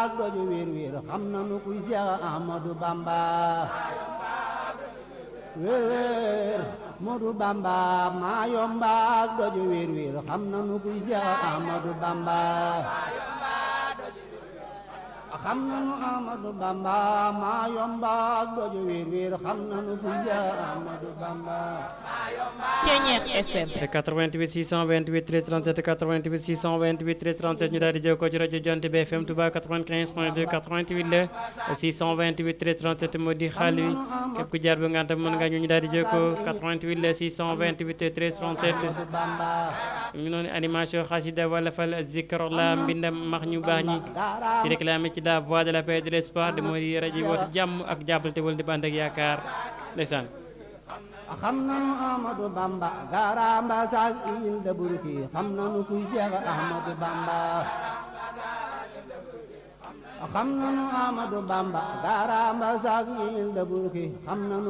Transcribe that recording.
ak doju wéer wéer xam nanu kuy Seex Ahmadu Bamba wéer wéer Modu Bamba maa yomba ak doju wéer wéer xam nanu kuy Seex Ahmadu Bamba xam nanu Ahmadu Bamba maa yomba ak doju wéer wéer xam nanu kuy Seex Ahmadu Bamba Ceñeex FM 88 628 13 37 88 628 13 37 ñu daal di jokkoo ci rajo Jant bi FM Touba 95 point 2 88 la 628 13 37 moo di xaal wi képp ku jaar ba nga tam mën nga ñu ñu daal di jokkoo 88 la 628 13 37 Bamba ñu noonu animation xasida wala fal zikr la mbindam max ñu baax ñi ci réclamé ci la voix de la paix et de l'espoir de moo di rajo yi woote jàmm ak jàppal te wal di bànd ak yaakaar ndeysaan xam nanu Ahmadu Bamba garamba saak il da burki xam nanu kuy Seex Ahmadu Bamba xam nanu Ahmadu Bamba garamba saak il da burki xam nanu